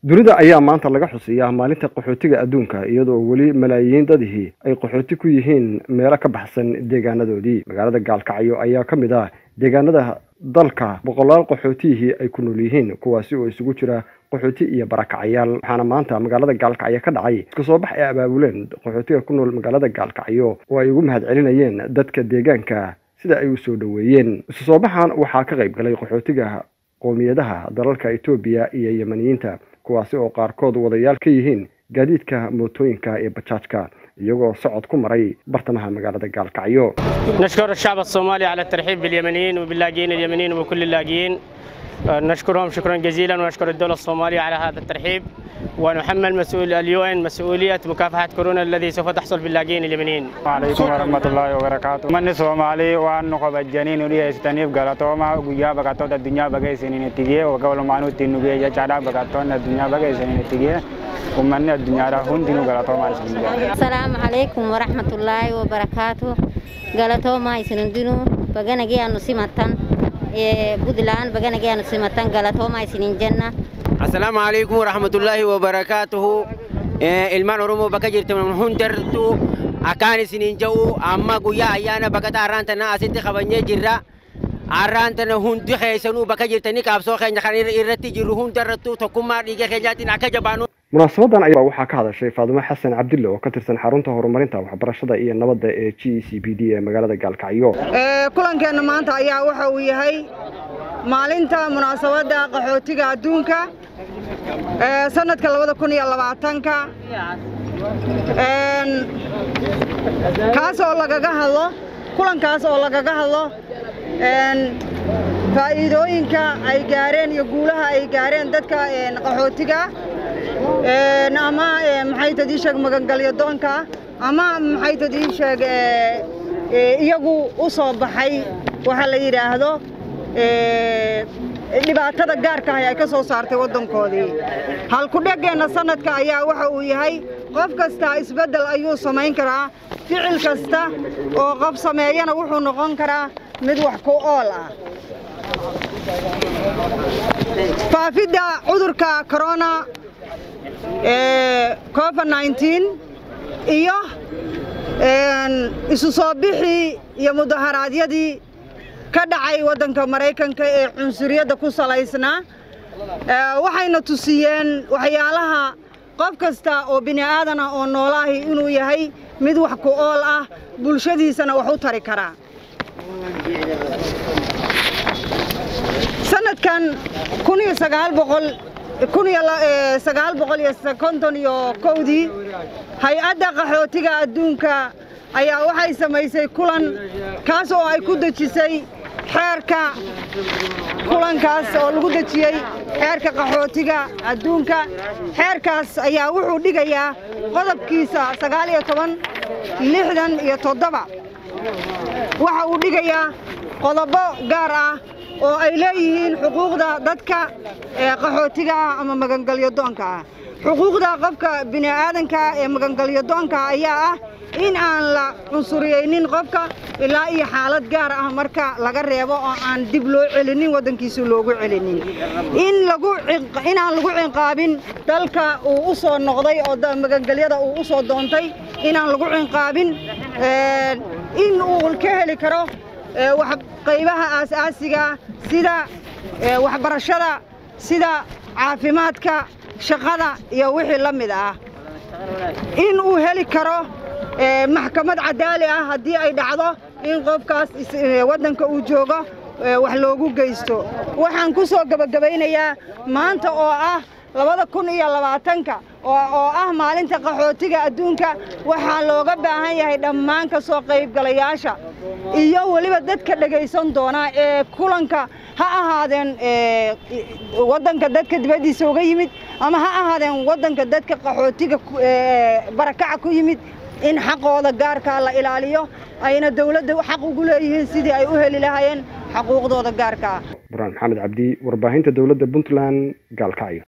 dunida ayaa maanta laga xusiyaa maalinta qaxootiga adduunka iyadoo weli malaayiin dadihii ay qaxooti ku yihiin meelo ka baxsan deegaanadoodii magaalada gaalkacyo ayaa ka mid ah deegaanada dalka boqolaal qaxootiyihii ay ku nool yihiin kuwaasi oo isugu jira qaxooti iyo barakacyaal waxaana maanta magaalada gaalkacyo ka dhacay isku soo bax ay abaabuleen qaxootiga ku nool magaalada gaalkacyo oo ay ugu mahadcelinayeen dadka deegaanka sida ay u soo dhoweeyeen isu soo baxan waxaa ka qayb galay qaxootiga qowmiyadaha dalalka etoobiya iyo yemaniyiinta kuwaasi oo qaarkood wadayaal ka yihiin gaadiidka mootooyinka ee bajaajka iyagoo socod ku maray bartamaha magaalada gaalkacyo نشكر الشعب الصومالي على الترحيب باليمنيين وباللاجئين اليمنيين وبكل اللاجئين نشكرهم شكرا جزيلا ونشكر الدولة الصومالية على هذا الترحيب ونحمل مسؤول اليو ان مسؤولية مكافحة كورونا الذي سوف تحصل باللاجئين اليمنيين. عليكم ورحمة الله وبركاته. من الصومالي وأن نخب الجنين ولي استنيف غلطوما ويا بقطوت الدنيا بقى سنين تيجي وقبل ما نو تنو بيجا چادا بقطوت الدنيا بقى سنين تيجي ومن الدنيا راهون تنو غلطوما سنين السلام عليكم ورحمة الله وبركاته غلطوما سنين بغنغي أنو سمتان بدلان بغنغي أنو سمتان غلطوما سنين جنة السلام عليكم ورحمة الله وبركاته ilmaan oromoo bakka jirtan hundartu akkaan isiniin ja'u amma guyyaa ayyaana bakka arraan tana asitti qabanyee jirra arraan tana hundi keessanuu bakka jirtanii qaabsoo keenya kan irratti jirru hundarrattu tokkummaa dhiiga keenyaatiin akka jabaanu. munaasabadan ayaa waxaa ka hadashay faadumo xasan cabdille oo ka tirsan xarunta horumarinta waxbarashada iyo nabadda ee g e c b d ee magaalada gaalkacyo kulankeenna maanta ayaa waxa uu yahay maalinta munaasabadda qaxootiga adduunka sanadka labada kun iyo labaatanka kaas oo lagaga hadlo kulankaas oo lagaga hadlo faa'iidooyinka ay gaareen iyo guulaha ay gaareen dadka qaxootiga ama maxay tadii sheeg magangalyo doonka ama maxay tadii sheeg iyagu u soo baxay waxa la yidhaahdo dhibaatada gaarka ah ay ka soo saartay waddankoodii halkudheggeenna sanadka ayaa waxa uu yahay qof kasta isbeddel ayuu samayn karaa ficil kasta oo qof sameeyana wuxuu noqon karaa mid wax ku ool ah faafidda cudurka corona covid nneteen iyo isu soo bixii iyo mudaharaadyadii ka dhacay waddanka maraykanka ee cunsuriyadda ku salaysnaa waxayna tusiyeen waxyaalaha qof kasta oo bini aadan ah oo noolaahi inuu yahay mid wax ku ool ah bulshadiisana wax u tari karaa sanadkan kun iyo sagaal boqol kun iyo sagaal boqol iyo konton iyo kowdii hay-adda qaxootiga adduunka ayaa waxay samaysay kulan kaas oo ay ku dejisay xeerka kulankaas oo lagu dejiyey xeerka qaxootiga adduunka xeerkaas ayaa wuxuu dhigayaa qodobkiisa sagaal iyo toban lixdan iyo toddoba waxa uu dhigayaa qodobo gaar ah oo ay leeyihiin xuquuqda dadka qaxootiga ah ama magangalyo doonka ah xuquuqda qofka bini aadanka ee magangalyo doonka ayaa ah in aan la cunsuriyeynin qofka ilaa iyo xaalad gaar ah marka laga reebo oo aan dib loo celinin waddankiisa loogu celinin in lagu inaan lagu cinqaabin dalka uu u soo noqday oo magangelyada uu u soo doontay inaan lagu cinqaabin in uu ka heli karo wax qaybaha aasaasiga sida waxbarashada sida caafimaadka shaqada iyo wixii la mid ah in uu heli karo maxkamad cadaali ah haddii ay dhacdo in qofkaas waddanka uu joogo wax loogu geysto waxaan ku soo gebagabaynayaa maanta oo ah labada kun iyo labaatanka oo ah maalinta qaxootiga adduunka waxaa looga baahan yahay dhammaan ka soo qaybgalayaasha iyo weliba dadka dhegaysan doona ee kulanka ha ahaadeen waddanka dadka dibaddiisa uga yimid ama ha ahaadeen waddanka dadka qaxootiga barakaca ku yimid in xaqooda gaarkaa la ilaaliyo ayna dawladda xaq ugu leeyihiin sidii ay u heli lahaayeen xaquuqdooda gaarka ah burhaan maxamed cabdi warbaahinta dowladda puntland gaalkacyo